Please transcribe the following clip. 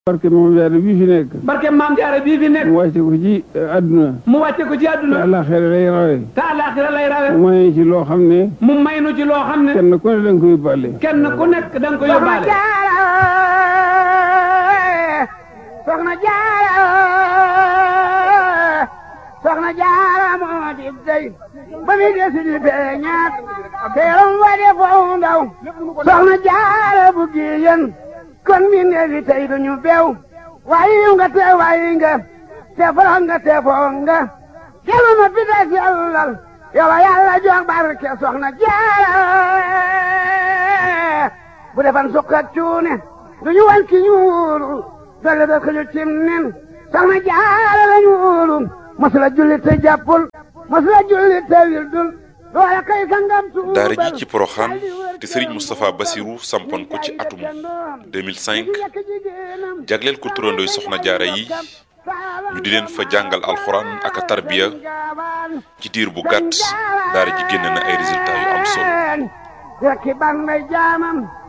barke moom jaare bii fi nekk barke maam jaara bii fi nekk mu wàcce ko ci àdduna mu wàcce ko ci te àdduna àllaaxira lay rawe te àllaaxira lay rawe mu may ci loo xam ne mu may nu ci loo xam ne kenn ku ne da nga ko yóbbaale kenn ku nekk da nga ko yóbbaale soxna jaara soxna jaara moo di dey ba mi desi di feeñaat teeram wa de foo ndaw soxna jaara bu giyen kon mi neefi tey duñu bew wayi nga te wayi nga te foro nga te foo nga kelu ma fi des yàllal yow a yàlla jox barke soxna jaara bu defan sukk ak cuune duñu wan ki ñuulu dolle da xëju cim nen soxna jaara la ñuulu masula julli te jàppul masula julli te wildul loola kay sangam tuubal daara ji ci Poroxaan te Serigne Moustapha Bassirou sampoon ko ci atum 2005 jagleel ko turandooy soxna jaara yi ñu di leen fa jàngal alxuraan ak a tarbiya ci diir bu gàtt daara ji génn na ay résultats yu am solo rekki ban may jaamam